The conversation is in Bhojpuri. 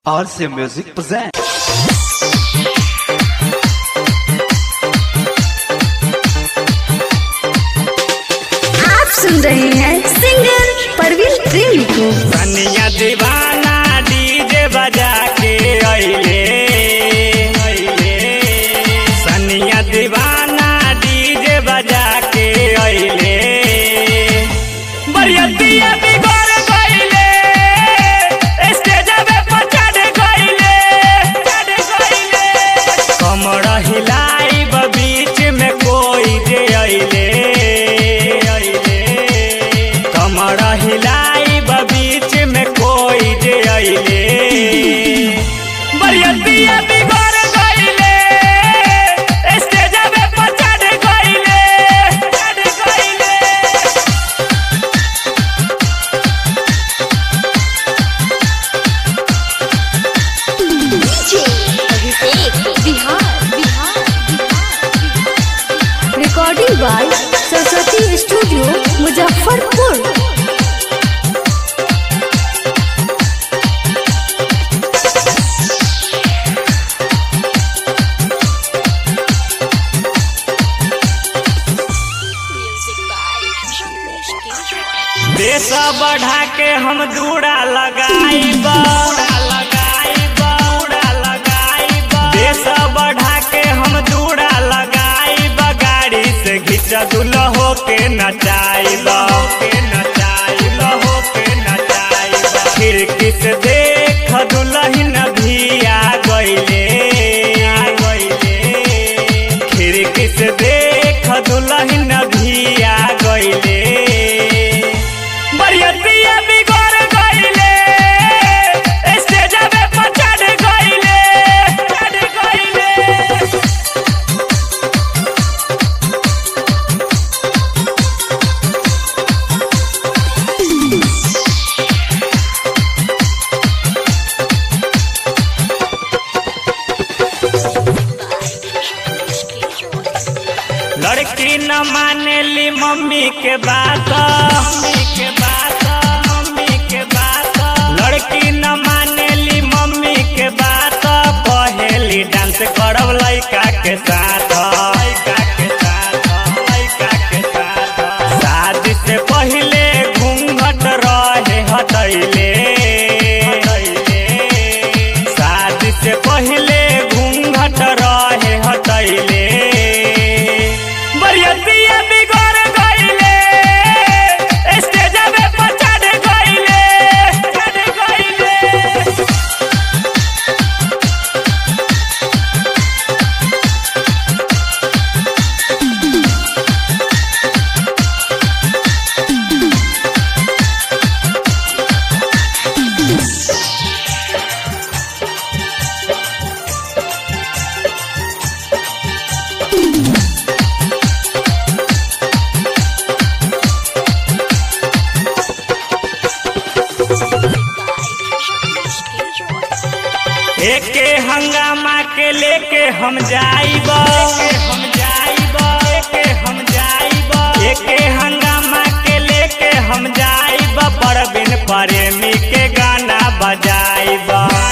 RC Music present. आप सुन रहे हैं सिंगर परवीन प्रेमी को सनिया दीवाना डीजे बजा के अइले अइले सनिया दीवाना डीजे बजा के अइले बरियतिया बिगड़ गइले स्टेजवे पर चढ़ गइले चढ़ गइले कमर हिलाई बीच में कोई जे अइले अइले कमर हिलाई बीच में कोई जे अइले बरियतिया बिगड़ गइले स्टेजवे पर चढ़ गइले चढ़ गइले Bihar Bihar recording by Saraswati studio Muzaffarpur देश बढ़ा के हम दूड़ा लगाइब लगाइब दूड़ा लगाइब देश बढ़ा के हम दूड़ा लगाइब गाड़ी से घिच दुल्हो के नचाइब के नचाइब हो के नचाइब खिड़की से देख दुल्हन भी आ गइले आ गइले खिड़की से देख दुल्हन भी आ गइले बरियतिया बिगड़ गइले स्टेजवे पर चढ़ गइले चढ़ गइले लड़की न मानेली मम्मी के बात मम्मी के बात मम्मी के बात लड़की न मानेली मम्मी के बात कहेली डांस करब लइका के साथ लइका के साथ लइका के साथ शादी से पहिले घूंघट रहे हटैले शादी से पहिले घूंघट रहे हटैले बरियतिया बिगड़ गइले स्टेजवे पर चढ़ गइले चढ़ गइले एके हंगामा के लेके हम जाइब हम जाइब एके हम जाइब एके हंगामा के लेके हम जाइब परबिन प्रेमी के गाना बजाइब